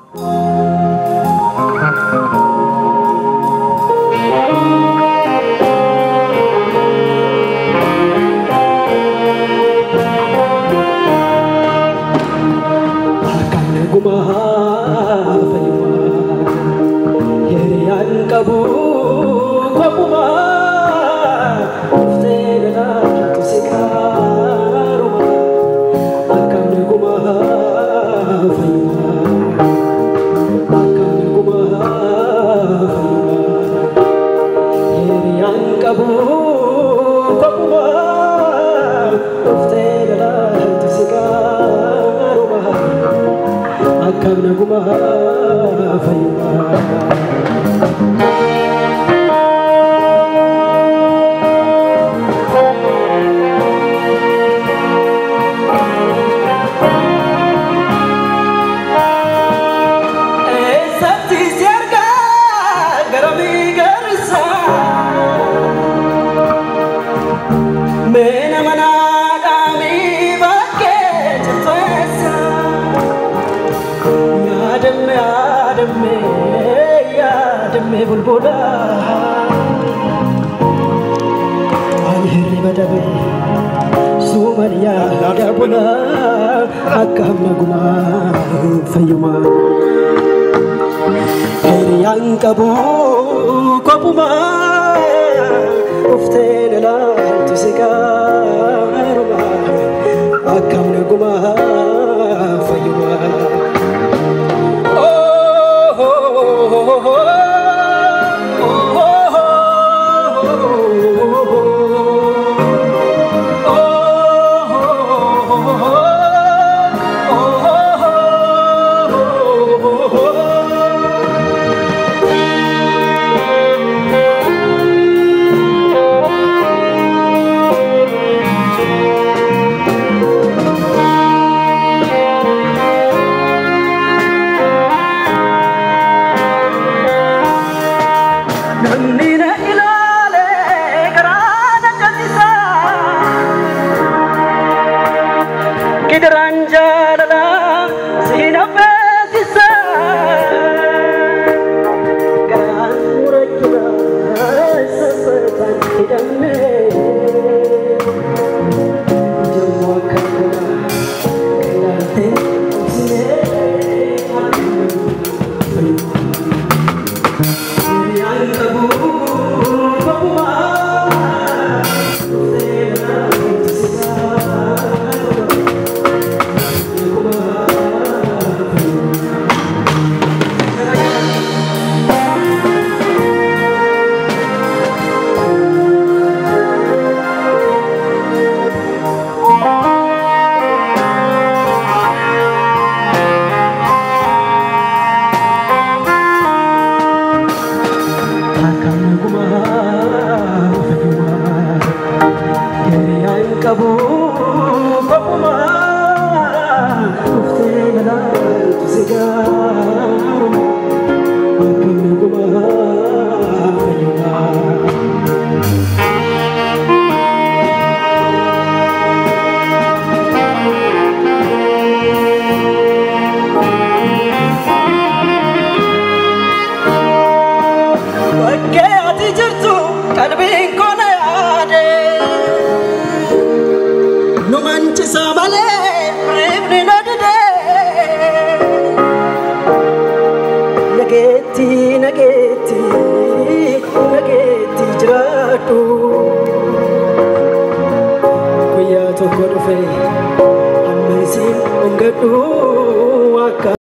Harkaan nagumaa fayyumaa hiriyaan qabu kophumaa dhuftee dhalaatu si gaaruma harkaan nagumaa fayyumaa harkaan nagumaa fayyumaa hiriyaan qabu kophumaa dhuftee dhalaatu si gaaruma. akkam nagumaa fayyumaa. Eessatti si argaa garamii garsaa? Meena manaa dhaamii bakkee jirteessa. Yaadamme yaadamme yaadamme bulbula. Ani hirriba dhabe suuman yaada bula akkam nagumaa fayyumaa. Hiriyaan qabu kophumaa uftee ilaaltu si gaaruma akkam nagumaa fayyumaa. Namni na ilaale garaa na jaallisa. Gidiraan jaalala si na beeksisa. Garaan murachuudha sassaataan hidhamne. Jiruu akka kanaa ilaaltee obsinee fayyuma. Hiriyaan qabu kophumaa dhuftee ilaaltu si gaaruma. Akkam nagumaa fayyumaa hiriyaan qabu kophumaa dhuftee ilaaltu si gaaruma akkam nagumaa fayyumaa. Bakkee ati jirtu qalbiin koo na yaade. Nu manchisa malee reefni na dide. Nageetti nageetti nageetti jiraadhu. Guyyaa tokko dhufe amma isin hongadhu akka.